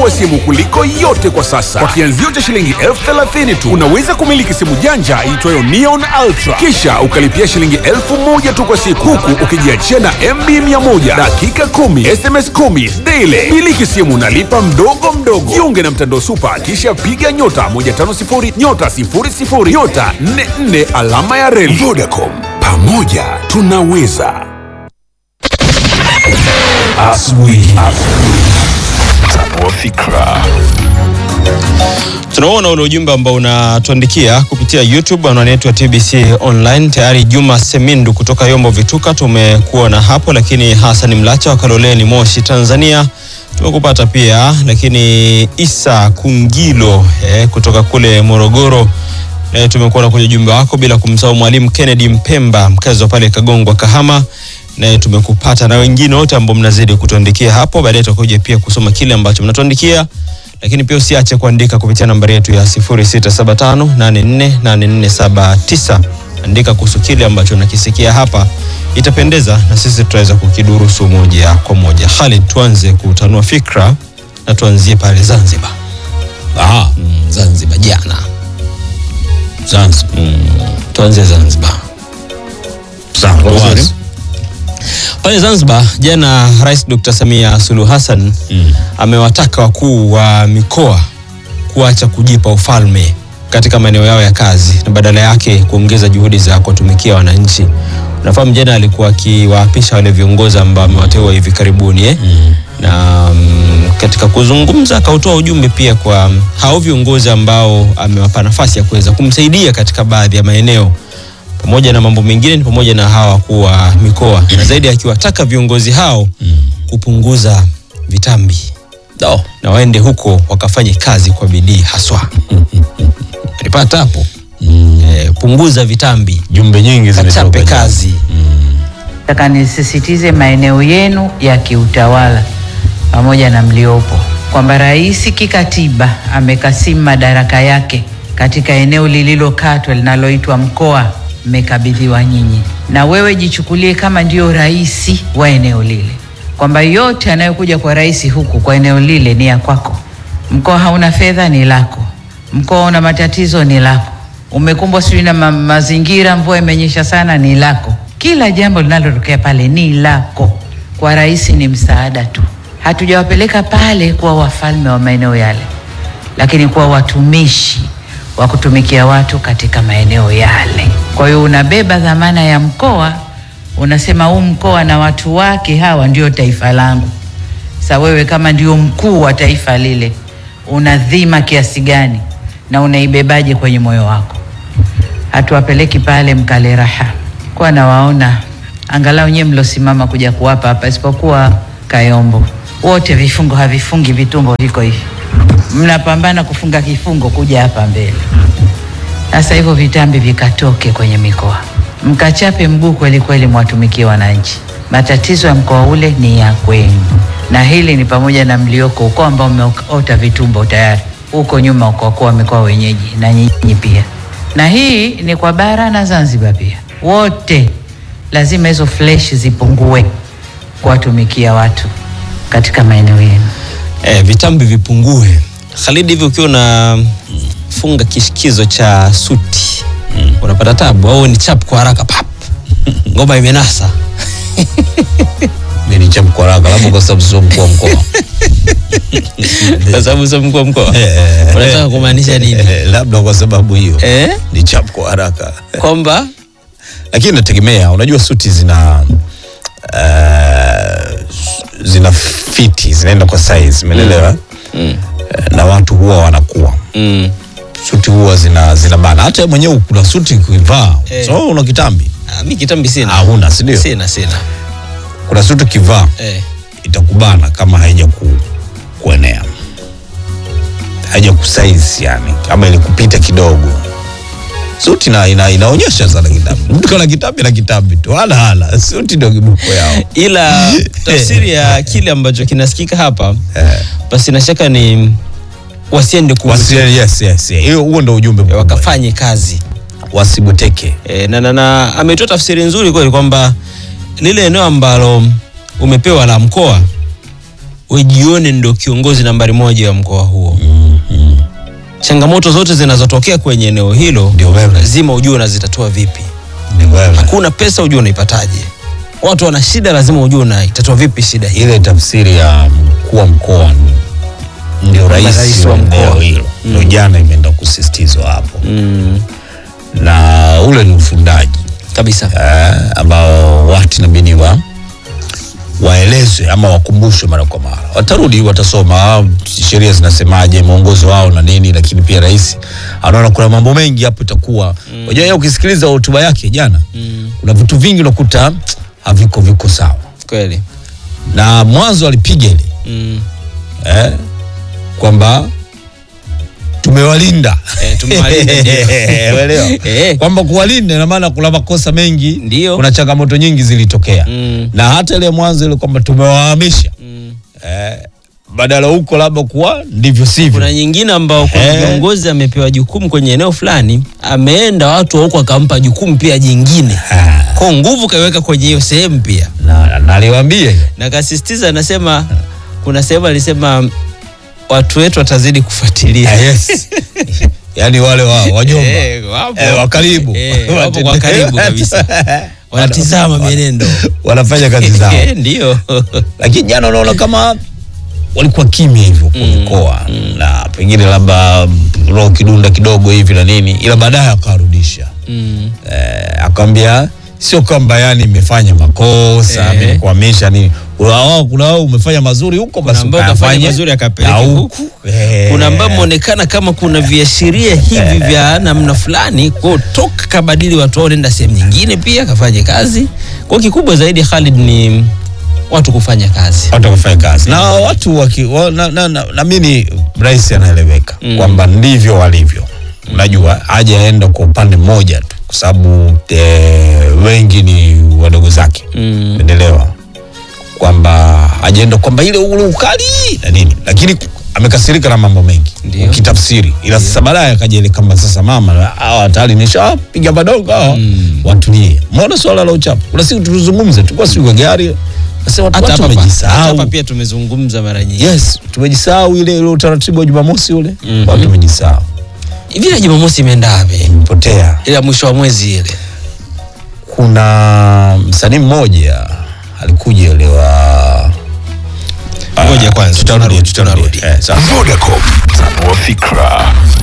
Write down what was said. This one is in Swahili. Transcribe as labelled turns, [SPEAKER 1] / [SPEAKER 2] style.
[SPEAKER 1] wa simu kuliko yote kwa sasa. Kwa kianzio cha shilingi elfu thelathini tu unaweza kumiliki simu janja iitwayo Neon Ultra, kisha ukalipia shilingi elfu moja tu kwa siku, huku ukijiachia na MB 100 dakika 10 SMS 10 daily. Miliki simu nalipa mdogo mdogo. Jiunge na mtandao Supa, kisha piga nyota 150 nyota 00 nyota 44 alama ya reli. Vodacom, pamoja tunaweza.
[SPEAKER 2] Asubuhi. Tanua fikra.
[SPEAKER 3] Tunaona ule ujumbe ambao unatuandikia kupitia YouTube anwani yetu ya TBC online. Tayari Juma Semindu kutoka Yombo Vituka tumekuona hapo, lakini Hassan Mlacha wa Kaloleni Moshi Tanzania tumekupata pia, lakini Isa Kungilo eh, kutoka kule Morogoro eh, tumekuona kwenye ujumbe wako, bila kumsahau mwalimu Kennedy Mpemba mkazi wa pale Kagongwa Kahama naye tumekupata na wengine wote ambao mnazidi kutuandikia hapo. Baadaye tutakuja pia kusoma kile ambacho mnatuandikia, lakini pia usiache kuandika kupitia nambari yetu ya 0675848479. Andika kuhusu kile ambacho unakisikia hapa, itapendeza na sisi tutaweza kukidurusu moja kwa moja. Khalid, tuanze kutanua fikra na tuanzie pale Zanzibar.
[SPEAKER 4] Ah, Zanzibar jana. Zanzibar.
[SPEAKER 3] Tuanze Zanzibar.
[SPEAKER 4] Sawa,
[SPEAKER 3] Vizuri.
[SPEAKER 4] wazi.
[SPEAKER 3] Pale Zanzibar jana, Rais Dr. Samia Suluhu Hassan amewataka wakuu wa mikoa kuacha kujipa ufalme katika maeneo yao ya kazi na badala yake kuongeza juhudi za kuwatumikia wananchi. Unafahamu jana alikuwa akiwaapisha wale viongozi ambao amewateua hivi karibuni eh? na mm, katika kuzungumza akautoa ujumbe pia kwa hao viongozi ambao amewapa nafasi ya kuweza kumsaidia katika baadhi ya maeneo pamoja na mambo mengine ni pamoja na hawa wakuu wa mikoa na zaidi akiwataka viongozi hao kupunguza vitambi
[SPEAKER 4] Do.
[SPEAKER 3] na waende huko wakafanye kazi kwa bidii haswa. Alipata hapo eh, punguza vitambi,
[SPEAKER 4] Jumbe nyingi zimetoka
[SPEAKER 3] kachape
[SPEAKER 4] jana.
[SPEAKER 3] kazi.
[SPEAKER 5] Nataka nisisitize maeneo yenu ya kiutawala pamoja na mliopo kwamba rais kikatiba amekasimu madaraka yake katika eneo lililokatwa linaloitwa mkoa, mmekabidhiwa nyinyi, na wewe jichukulie kama ndio rais wa eneo lile, kwamba yote yanayokuja kwa rais huku kwa eneo lile ni ya kwako. Mkoa hauna fedha, ni lako. Mkoa una matatizo, ni lako. Umekumbwa sijui na ma mazingira, mvua imenyesha sana, ni lako. Kila jambo linalotokea pale ni lako. Kwa rais ni msaada tu. Hatujawapeleka pale kuwa wafalme wa maeneo yale, lakini kuwa watumishi wa kutumikia watu katika maeneo yale. Kwa hiyo unabeba dhamana ya mkoa, unasema huu mkoa na watu wake hawa ndio taifa langu. Sa wewe kama ndio mkuu wa taifa lile, una dhima kiasi gani na unaibebaje kwenye moyo wako? Hatuwapeleki pale mkale raha, kwa nawaona angalau nyewe mlosimama kuja kuwapa hapa, isipokuwa Kayombo, wote vifungo havifungi, vitumbo viko hivi, mnapambana kufunga kifungo kuja hapa mbele. Sasa hivyo vitambi vikatoke kwenye mikoa, mkachape mguu kweli kweli, mwatumikie wananchi. Matatizo ya mkoa ule ni ya kwenu, na hili ni pamoja na mlioko ukoo ambao umeota vitumbo tayari huko nyuma, ukokuwa wa mikoa wenyeji na nyinyi pia, na hii ni kwa bara na Zanzibar pia, wote lazima hizo flesh zipungue kuwatumikia watu katika maeneo yenu.
[SPEAKER 3] Eh, vitambi vipungue. Khalid, hivi ukiwa unafunga kishikizo cha suti unapata tabu au ni chap kwa haraka pap ngoma imenasa
[SPEAKER 4] Mimi ni chapu kwa haraka, labda kwa sababu sio mkuu wa mkoa.
[SPEAKER 3] kwa sababu sio mkuu wa mkoa
[SPEAKER 4] Eh,
[SPEAKER 3] unataka kumaanisha nini
[SPEAKER 4] Eh, labda kwa sababu hiyo
[SPEAKER 3] eh?
[SPEAKER 4] ni chapu kwa haraka,
[SPEAKER 3] kwamba
[SPEAKER 4] lakini nategemea. Unajua suti zina uh, zina fiti, zinaenda kwa size, umeelewa? Eh, na watu huwa wanakuwa
[SPEAKER 3] mm,
[SPEAKER 4] suti huwa zina zina bana. Hata wewe mwenyewe kuna suti kuivaa,
[SPEAKER 3] Eh.
[SPEAKER 4] so una kitambi
[SPEAKER 3] ah, mi kitambi sina
[SPEAKER 4] Ah, huna, si ndio?
[SPEAKER 3] sina sina
[SPEAKER 4] Kuna suti ukivaa
[SPEAKER 3] eh.
[SPEAKER 4] itakubana kama haija ku, kuenea haija kusaizi yani kama ilikupita kidogo suti ina, ina, inaonyesha sana kitambi mtu kana kitambi na kitambi tu hala hala suti ndio kiboko yao
[SPEAKER 3] ila tafsiri ya kile ambacho kinasikika hapa
[SPEAKER 4] Eh.
[SPEAKER 3] basi na shaka ni wasiende ku
[SPEAKER 4] Wasi, yes, yes, yes. Hiyo huo ndo ujumbe mkubwa.
[SPEAKER 3] wakafanye kazi
[SPEAKER 4] wasibuteke
[SPEAKER 3] e, na, na, na ametoa tafsiri nzuri kweli kwamba lile eneo ambalo umepewa la mkoa wejione ndo kiongozi nambari moja wa mkoa huo changamoto zote zinazotokea kwenye eneo hilo
[SPEAKER 4] Ndio wewe.
[SPEAKER 3] lazima ujue unazitatua vipi
[SPEAKER 4] Ni wewe.
[SPEAKER 3] hakuna pesa ujue unaipataje watu wana shida lazima ujue unaitatua vipi shida hii
[SPEAKER 4] ile tafsiri ya mkuu wa mkoa ni- ndio rais
[SPEAKER 3] rais
[SPEAKER 4] wa
[SPEAKER 3] wa mkoa.
[SPEAKER 4] eneo hilo ndio jana imeenda kusisitizwa hapo
[SPEAKER 3] mm,
[SPEAKER 4] na ule ni ufundaji
[SPEAKER 3] kabisa
[SPEAKER 4] eh, ambao watu inabidi wa waelezwe ama wakumbushwe mara kwa mara. Watarudi watasoma ah, sheria zinasemaje, mwongozo wao na nini, lakini pia rais anaona kuna mambo mengi hapo itakuwa unajua, yeye ukisikiliza hotuba yake jana
[SPEAKER 3] mm,
[SPEAKER 4] kuna vitu vingi unakuta haviko viko sawa,
[SPEAKER 3] kweli
[SPEAKER 4] na mwanzo alipiga ile
[SPEAKER 3] mm.
[SPEAKER 4] eh, kwamba tumewalinda
[SPEAKER 3] Eh, tumewalinda, ndio.
[SPEAKER 4] Uelewa?
[SPEAKER 3] Eh.
[SPEAKER 4] kwamba kuwalinda ina maana kuna makosa mengi
[SPEAKER 3] Ndio.
[SPEAKER 4] kuna changamoto nyingi zilitokea
[SPEAKER 3] Mm.
[SPEAKER 4] na hata ile mwanzo ile kwamba tumewahamisha
[SPEAKER 3] Mm.
[SPEAKER 4] eh, badala huko labda kuwa ndivyo sivyo
[SPEAKER 3] kuna nyingine ambao kuna
[SPEAKER 4] Eh.
[SPEAKER 3] kiongozi amepewa jukumu kwenye eneo fulani ameenda watu wa huko akampa jukumu pia jingine
[SPEAKER 4] Ah,
[SPEAKER 3] kwa nguvu kaiweka kwenye hiyo sehemu pia
[SPEAKER 4] na naliwambie
[SPEAKER 3] na kasisitiza anasema kuna sehemu alisema watu wetu watazidi kufuatilia
[SPEAKER 4] yes. yaani wale wa wajomba
[SPEAKER 3] Eh, wapo.
[SPEAKER 4] eh, wa karibu
[SPEAKER 3] Eh, wapo kwa karibu kabisa wanatizama mienendo
[SPEAKER 4] wanafanya kazi zao
[SPEAKER 3] Eh, ndio
[SPEAKER 4] lakini jana unaona kama walikuwa kimya hivyo kwa mkoa na pengine labda roho kidunda kidogo hivi na nini ila baadaye akawarudisha
[SPEAKER 3] Mm.
[SPEAKER 4] eh, akamwambia sio kwamba yani imefanya makosa
[SPEAKER 3] Eh.
[SPEAKER 4] imekuhamisha nini kuna wao kuna wao umefanya mazuri huko basi
[SPEAKER 3] ambao kafanya
[SPEAKER 4] ukayafanye
[SPEAKER 3] mazuri akapeleke
[SPEAKER 4] na
[SPEAKER 3] huku.
[SPEAKER 4] Eh.
[SPEAKER 3] kuna ambao mmeonekana kama kuna viashiria hivi vya namna fulani kwao toka kabadili watu wao nenda sehemu nyingine pia kafanye kazi kwa kikubwa zaidi Khalid ni watu kufanya kazi
[SPEAKER 4] watu wakafanya kazi na watu waki, wa, na, na, na, na mimi rais anaeleweka
[SPEAKER 3] Mm.
[SPEAKER 4] kwamba ndivyo walivyo unajua hajaenda kwa upande mmoja tu kwa sababu eh, wengi ni wadogo zake
[SPEAKER 3] Mm.
[SPEAKER 4] endelewa kwamba hajaenda kwamba ile ule ukali na nini lakini amekasirika na mambo mengi
[SPEAKER 3] Ndio.
[SPEAKER 4] ukitafsiri ila sasa baadaye akaja ile kama sasa mama hawa hatari nishapiga madongo hawa
[SPEAKER 3] Mm.
[SPEAKER 4] watulie mbona swala la uchafu kuna siku tulizungumze tulikuwa siku ya gari nasema watu
[SPEAKER 3] hata
[SPEAKER 4] watu
[SPEAKER 3] hapa hata
[SPEAKER 4] wamejisahau
[SPEAKER 3] hapa pia tumezungumza mara nyingi
[SPEAKER 4] yes tumejisahau ile ile utaratibu wa Jumamosi ule
[SPEAKER 3] Mhm.
[SPEAKER 4] watu wamejisahau
[SPEAKER 3] hivi na Jumamosi imeenda wapi
[SPEAKER 4] imepotea
[SPEAKER 3] ile ya mwisho wa mwezi ile
[SPEAKER 4] kuna msanii mmoja alikuja ile wa
[SPEAKER 3] Ngoja kwanza,
[SPEAKER 4] tutarudi
[SPEAKER 3] tunarudi,
[SPEAKER 4] tutarudi
[SPEAKER 3] tunarudi.
[SPEAKER 4] eh, sawa
[SPEAKER 2] Vodacom, tanua fikra.